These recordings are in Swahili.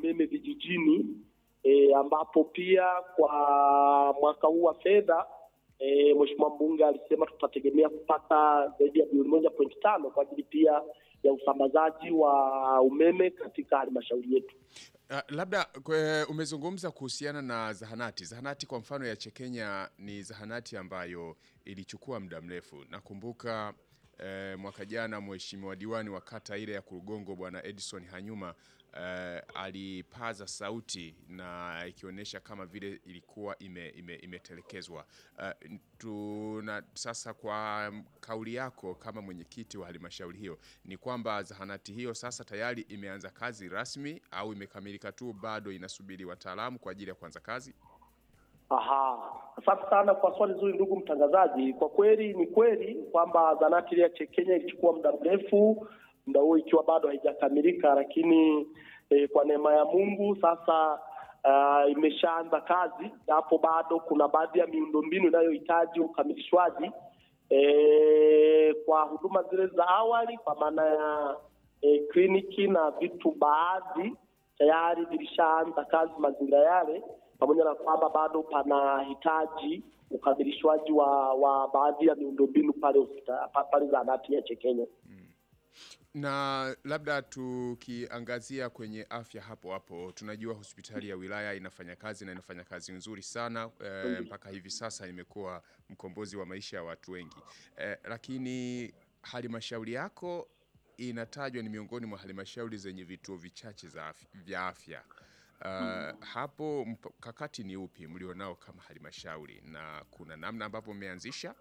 umeme vijijini e, ambapo pia kwa mwaka huu wa fedha e, Mheshimiwa mbunge alisema tutategemea kupata zaidi ya bilioni moja pointi tano kwa ajili pia ya usambazaji wa umeme katika halmashauri yetu. Uh, labda kwe, umezungumza kuhusiana na zahanati. Zahanati kwa mfano ya Chekenya ni zahanati ambayo ilichukua muda mrefu. Nakumbuka eh, mwaka jana mheshimiwa diwani wa kata ile ya Kurugongo bwana Edison Hanyuma eh, alipaza sauti na ikionyesha kama vile ilikuwa ime, ime, imetelekezwa. Eh, tuna sasa, kwa kauli yako kama mwenyekiti wa halmashauri hiyo, ni kwamba zahanati hiyo sasa tayari imeanza kazi rasmi au imekamilika tu, bado inasubiri wataalamu kwa ajili ya kuanza kazi? Aha, asante sana kwa swali zuri ndugu mtangazaji. Kwa kweli ni kweli kwamba zahanati ile ya Chekenya ilichukua muda mrefu, muda huo ikiwa bado haijakamilika, lakini eh, kwa neema ya Mungu sasa uh, imeshaanza kazi, japo bado kuna baadhi ya miundombinu inayohitaji ukamilishwaji eh, kwa huduma zile za awali, kwa maana ya eh, kliniki na vitu baadhi tayari vilishaanza kazi mazingira yale pamoja na kwamba bado panahitaji ukamilishwaji wa, wa baadhi ya miundombinu pale hospitali pale zahanati ya Chekenya. Na labda tukiangazia kwenye afya hapo hapo, tunajua hospitali ya wilaya inafanya kazi na inafanya kazi nzuri sana e, mpaka hivi sasa imekuwa mkombozi wa maisha ya watu wengi e, lakini halmashauri yako inatajwa ni miongoni mwa halmashauri zenye vituo vichache za afya, vya afya. Uh, hapo mkakati ni upi mlionao kama halmashauri na kuna namna ambavyo mmeanzisha?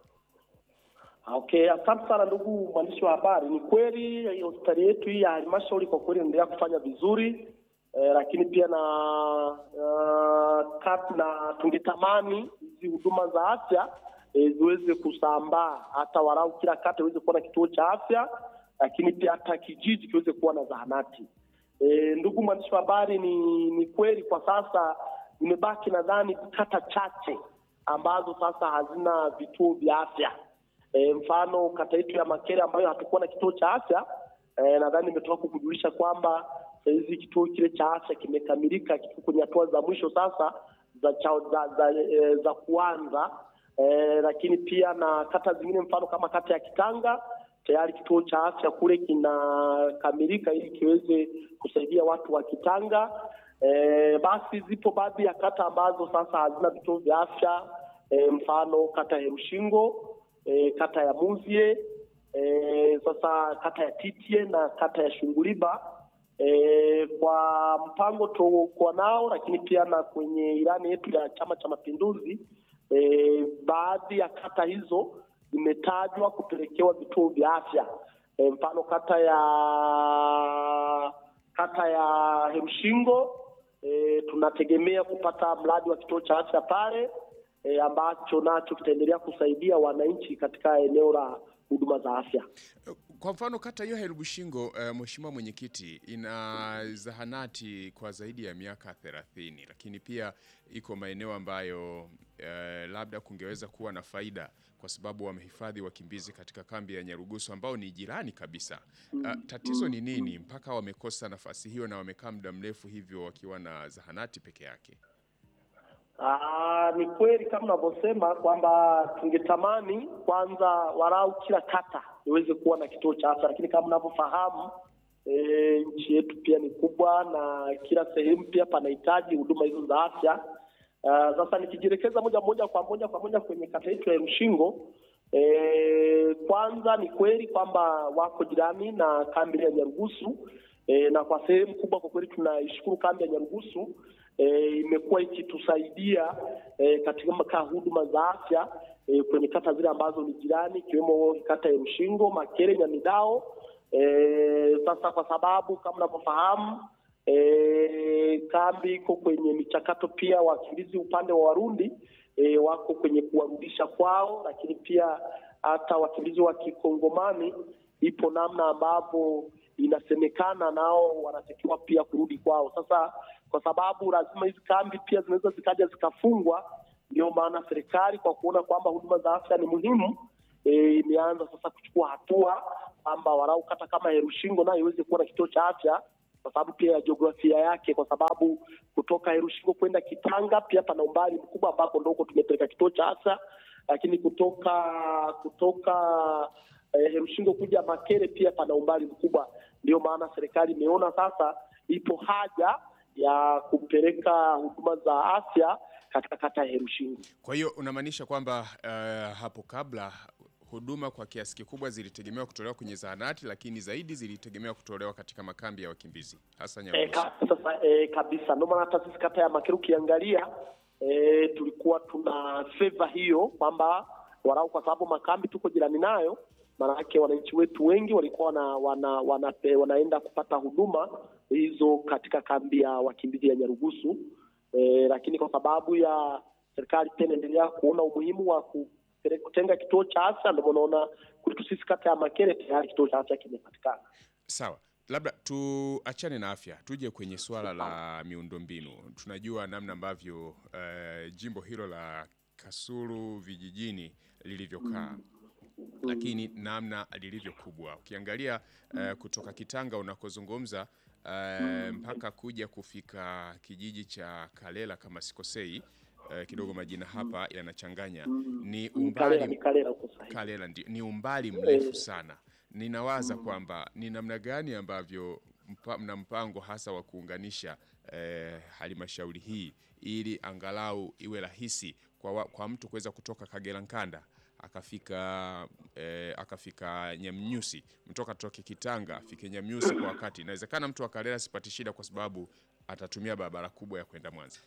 Okay, asante sana ndugu mwandishi wa habari. Ni kweli hospitali yetu hii ya halmashauri kwa kweli inaendelea kufanya vizuri eh, lakini pia na uh, kat, na tungetamani hizi huduma za afya eh, ziweze kusambaa hata walau kila kata iweze kuwa na kituo cha afya, lakini pia hata kijiji kiweze kuwa na zahanati. E, ndugu mwandishi wa habari, ni ni kweli kwa sasa imebaki nadhani kata chache ambazo sasa hazina vituo vya afya. E, mfano kata yetu ya Makere ambayo hatukuwa na kituo cha afya e, nadhani nimetoka kukujulisha kwamba sahizi kituo kile cha afya kimekamilika, kiko kwenye hatua za mwisho sasa za cha, za, za, e, za kuanza e, lakini pia na kata zingine mfano kama kata ya Kitanga tayari kituo cha afya kule kinakamilika ili kiweze kusaidia watu wa Kitanga. E, basi zipo baadhi ya kata ambazo sasa hazina vituo vya afya e, mfano kata ya Rushingo e, kata ya Muzie e, sasa kata ya Titie na kata ya Shunguliba e, kwa mpango tuokuwa nao, lakini pia na kwenye ilani yetu ya Chama cha Mapinduzi e, baadhi ya kata hizo zimetajwa kupelekewa vituo vya afya e, mfano kata ya kata ya Hemshingo e, tunategemea kupata mradi wa kituo cha afya pale e, ambacho nacho kitaendelea kusaidia wananchi katika eneo la huduma za afya. Kwa mfano kata hiyo Helbushingo, uh, Mheshimiwa Mwenyekiti, ina zahanati kwa zaidi ya miaka 30 lakini pia iko maeneo ambayo uh, labda kungeweza kuwa na faida kwa sababu wamehifadhi wakimbizi katika kambi ya Nyarugusu ambao ni jirani kabisa. Uh, tatizo ni nini mpaka wamekosa nafasi hiyo na wamekaa muda mrefu hivyo wakiwa na zahanati peke yake? Aa, ni kweli kama unavyosema kwamba tungetamani kwanza walau kila kata iweze kuwa na kituo cha afya, lakini kama unavyofahamu e, nchi yetu pia ni kubwa na kila sehemu pia panahitaji huduma hizo za afya. Sasa nikijielekeza moja moja kwa moja kwa moja kwenye kata yetu ya Mshingo, e, kwanza ni kweli kwamba wako jirani na kambi ya Nyarugusu e, na kwa sehemu kubwa kwa kweli tunaishukuru kambi ya Nyarugusu e, imekuwa ikitusaidia e, katika huduma za afya e, kwenye kata zile ambazo ni jirani ikiwemo kata ya Mshingo, Makere, Nyamidao. E, sasa kwa sababu kama unavyofahamu e, kambi iko kwenye michakato pia, wakimbizi upande wa Warundi e, wako kwenye kuwarudisha kwao, lakini pia hata wakimbizi wa Kikongomani ipo namna ambavyo inasemekana nao wanatakiwa pia kurudi kwao. Sasa kwa sababu lazima hizi kambi pia zinaweza zikaja zikafungwa, ndio maana serikali kwa kuona kwamba huduma za afya ni muhimu e, imeanza sasa kuchukua hatua kwamba walau kata kama Herushingo nayo iweze kuwa na kituo cha afya kwa sababu pia ya jiografia yake, kwa sababu kutoka Herushingo kwenda Kitanga pia pana umbali mkubwa, ambapo ndo huko tumepeleka kituo cha afya, lakini kutoka kutoka eh, Herushingo kuja Makere pia pana umbali mkubwa. Ndio maana serikali imeona sasa ipo haja ya kupeleka huduma za afya katika kata ya Herushingo. Kwa hiyo unamaanisha kwamba uh, hapo kabla huduma kwa kiasi kikubwa zilitegemewa kutolewa kwenye zahanati, lakini zaidi zilitegemewa kutolewa katika makambi ya wakimbizi hasa E, Nyarugusu. ka, sasa e, kabisa ndio maana hata sisi kata ya Makere ukiangalia e, tulikuwa tuna favor hiyo kwamba warau, kwa sababu makambi tuko jirani nayo, maanake wananchi wetu wengi walikuwa wana, wana, wana, wanaenda kupata huduma hizo katika kambi ya wakimbizi ya Nyarugusu e, lakini kwa sababu ya serikali pia inaendelea kuona umuhimu wa kupele- kutenga kituo cha afya, ndio maana unaona kwetu sisi kata ya Makere tayari kituo cha afya kimepatikana. Sawa, labda tuachane na afya, tuje kwenye suala la miundombinu. Tunajua namna ambavyo eh, jimbo hilo la Kasulu vijijini lilivyokaa lakini namna lilivyo kubwa ukiangalia eh, kutoka Kitanga unakozungumza eh, mpaka kuja kufika kijiji cha Kalela kama sikosei, eh, kidogo majina hapa yanachanganya, ni Kalela umbali ni Kalela huko sahihi. Kalela ndio ni umbali mrefu sana. Ninawaza kwamba ni namna gani ambavyo mpa, mna mpango hasa wa kuunganisha eh, halmashauri hii ili angalau iwe rahisi kwa, wa, kwa mtu kuweza kutoka Kagera Nkanda akafika eh, akafika Nyamnyusi, mtoka toke Kitanga afike Nyamnyusi kwa wakati. Inawezekana mtu wa Kalela asipate shida kwa sababu atatumia barabara kubwa ya kwenda Mwanza.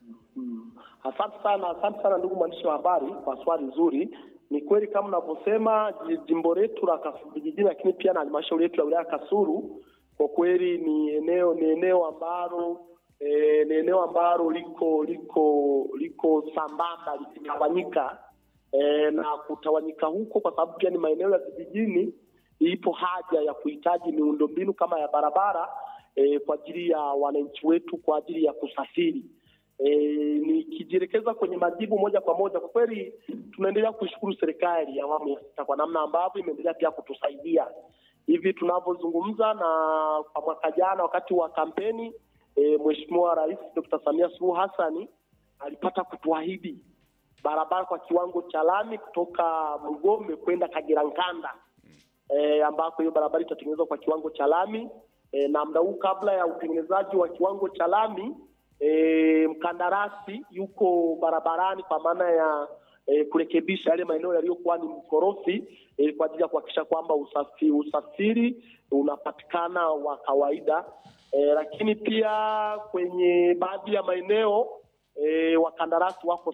Asante sana, asante sana ndugu mwandishi wa habari kwa swali nzuri. Ni kweli kama unavyosema, ji- jimbo letu la Kasulu vijijini, lakini pia na halmashauri yetu ya wilaya ya Kasulu, kwa kweli ni eneo ni eneo ambalo eh, ni eneo ambalo liko liko liko sambamba likitawanyika eh, na kutawanyika huko, kwa sababu pia ni maeneo ya vijijini, ipo haja ya kuhitaji miundombinu kama ya barabara eh, kwa ajili ya wananchi wetu kwa ajili ya kusafiri. E, nikijielekeza kwenye majibu moja kwa moja, kwa kweli tunaendelea kuishukuru serikali ya awamu ya sita kwa namna ambavyo imeendelea pia kutusaidia hivi tunavyozungumza. Na kwa mwaka jana wakati wa kampeni e, Mheshimiwa Rais Dr. Samia Suluhu Hassan alipata kutuahidi barabara kwa kiwango cha lami kutoka Mgombe kwenda Kagera Nkanda e, ambako hiyo barabara itatengenezwa kwa kiwango cha lami e, na muda huu kabla ya utengenezaji wa kiwango cha lami e, mkandarasi yuko barabarani kwa maana ya e, kurekebisha yale maeneo yaliyokuwa ni mkorofi e, kwa ajili ya kuhakikisha kwamba usafi, usafiri unapatikana wa kawaida e, lakini pia kwenye baadhi ya maeneo e, wakandarasi wako